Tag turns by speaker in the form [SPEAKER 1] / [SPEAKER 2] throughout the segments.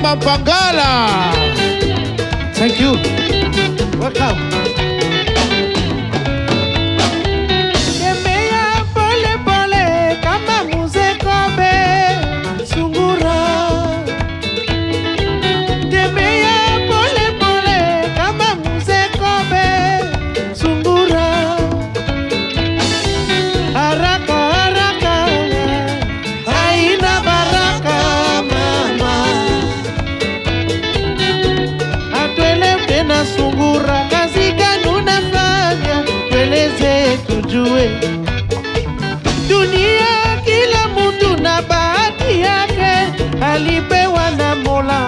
[SPEAKER 1] Mama Pangala. Thank you. Welcome.
[SPEAKER 2] Tembea pole pole kama mzee kobe sungura. Tembea pole pole kama mzee kobe sungura. Haraka haraka haina baraka mama. Atwele tena sungura, kazi gani unafanya? Tueleze tujue. Dunia kila mtu na bahati yake, alipewa na Mola.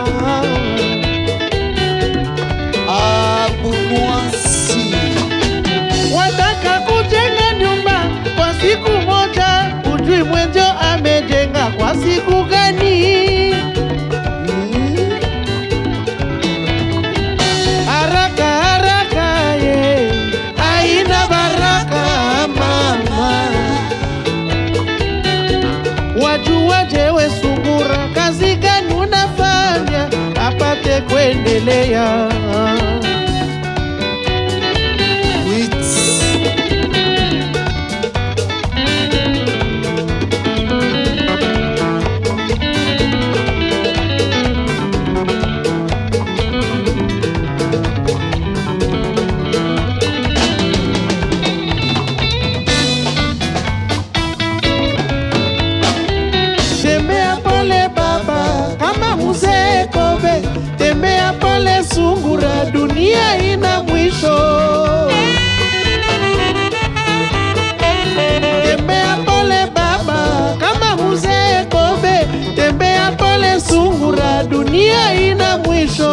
[SPEAKER 3] Abunwasi.
[SPEAKER 2] Wataka kujenga nyumba kwa siku moja, ujui mwenjo amejenga kwa siku gani? Haraka haraka ye, haina baraka mama. Wajuaje we sungura, kazi gani unafanya apate kuendelea?
[SPEAKER 3] Wits.
[SPEAKER 2] Tembea pole baba, kama mzee kobe. Tembea pole sungura, dunia ina mwisho. Tembea pole baba, kama mzee kobe. Tembea pole sungura, dunia ina mwisho.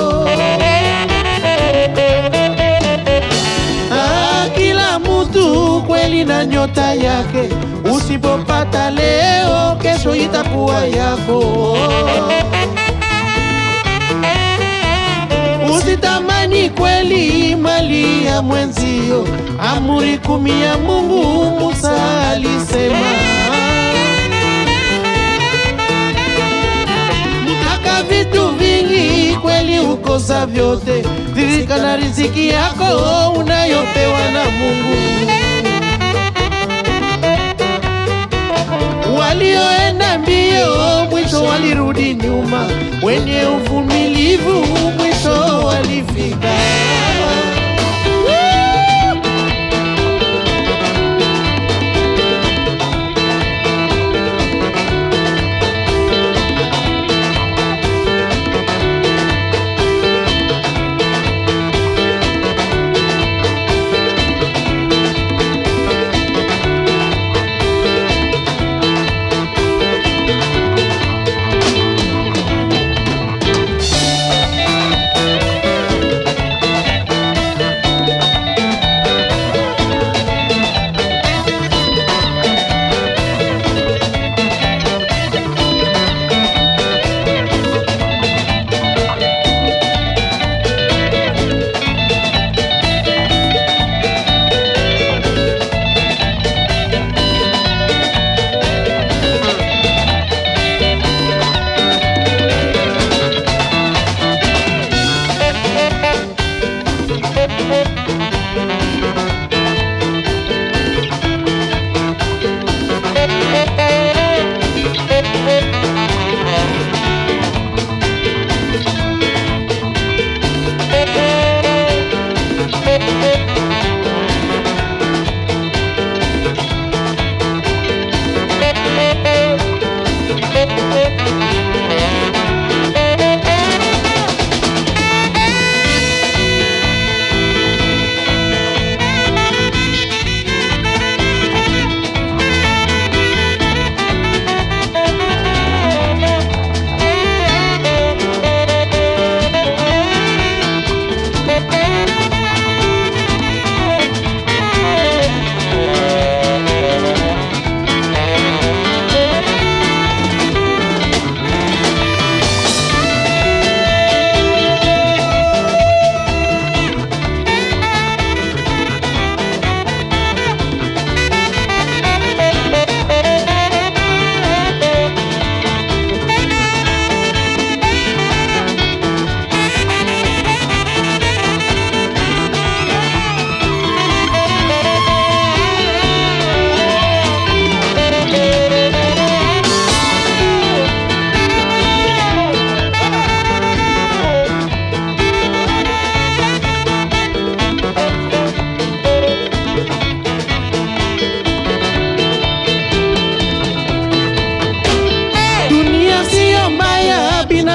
[SPEAKER 2] Ah, kila mtu kweli na nyota yake, usipopata leo, kesho itakuwa yako. Usitamani kweli mali ya mwenzio, amri kumi ya Mungu Musa alisema. Mtaka vitu vingi kweli ukosa vyote, ridhika na riziki yako unayopewa na Mungu. Walioenda mbio mwisho walirudi nyuma, wenye uvumilivu mwisho walifika.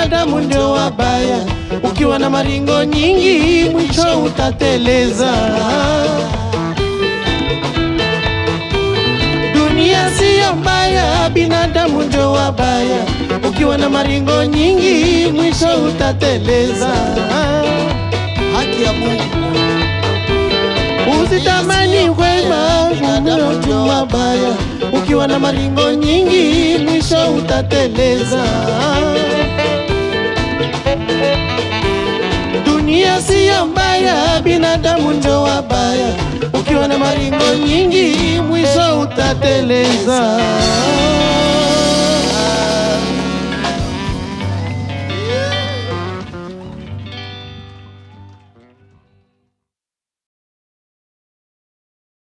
[SPEAKER 2] binadamu ndio wabaya. Ukiwa na maringo nyingi, mwisho utateleza. Dunia siyo mbaya, binadamu ndio wabaya. Ukiwa na maringo nyingi, mwisho utateleza.
[SPEAKER 3] haki ya Mungu
[SPEAKER 2] Usitamani wema, binadamu ndio wabaya. Ukiwa na maringo nyingi, mwisho utateleza. Dunia siyo mbaya, binadamu ndio wabaya. Ukiwa na maringo nyingi, mwisho utateleza.